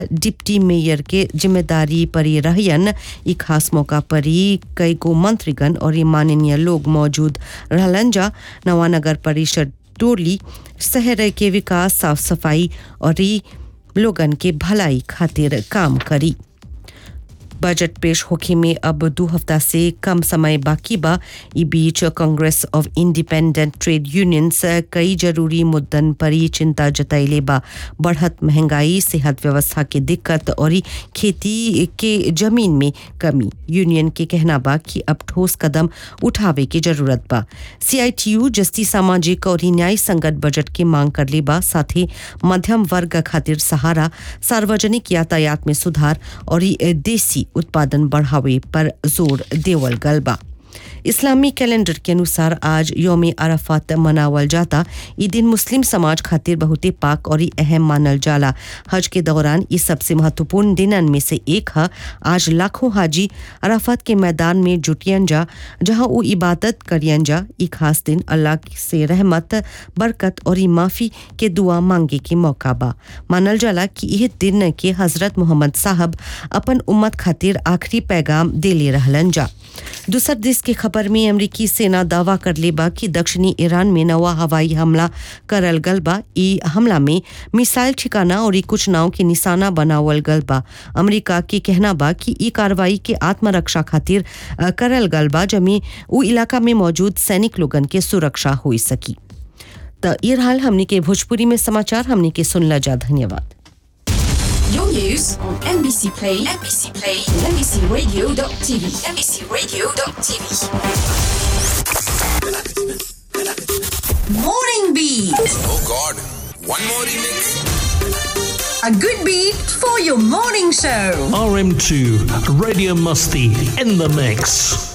Deputy mayor के जिम्मेदारी परी रहयन ई खास मौका परी कई गो मंत्रीगण और ई माननीय लोग मौजूद रहलन जा नवा नगर परिषद टोली शहर के विकास साफ सफाई और ई लोगन के भलाई खातिर काम करी बजट पेश होखे में अब दो हफ्ता से कम समय बाकी बा ई बीच congress of independent trade unions कई जरूरी मुद्दन पर ही चिंता जतैले बा बढ़त महंगाई सेहत व्यवस्था के दिक्कत और ई खेती के जमीन में कमी यूनियन के कहना बा कि अब ठोस कदम उठावे की जरूरत बा सीआईटीयू जस्ती सामाजिक और ई न्याय संगत बजट की मांग कर ले बा साथ ही मध्यम वर्ग खातिर सहारा सार्वजनिक यातायात में सुधार और ई देसी उत्पादन बढ़ावे पर जोर देवल गल बा इस्लामी कैलेंडर के अनुसार आज योम अरफात मनावल जाता ई दिन मुस्लिम समाज खातिर बहुते पाक और ई अहम मानल जाला हज के दौरान ई सबसे महत्वपूर्ण दिनन में से एक है आज लाखों हाजी अरफात के मैदान में जुटियन जा जहां वो इबादत करियन जा ई खास दिन अल्लाह से रहमत बरकत और ई माफी के दुआ मांगे के मौका बा मानल जाला कि यह दिन के हजरत मोहम्मद साहब अपन उम्मत खातिर आखिरी पैगाम देले रहलन जा दूसर देश के खबर में अमरीकी सेना दावा कर ले बा कि दक्षिणी ईरान में नवा हवाई हमला करल गल बा ई हमला में मिसाइल ठिकाना और ई कुछ नाव के निशाना बनावल गल बा अमरीका के कहना बा कि ई कार्रवाई के आत्मरक्षा खातिर अ, करल गल बा जमे उ इलाका में मौजूद सैनिक लोगन के सुरक्षा हो सकी त ये हाल हमनी के भोजपुरी में समाचार हमनी के सुनला जा धन्यवाद Your news on NBC Play, NBC Play, NBCRadio.tv, NBCRadio.tv. Morning Beat, Oh God, one more remix. a good beat for your morning show. RM2 Radio Musty in the mix.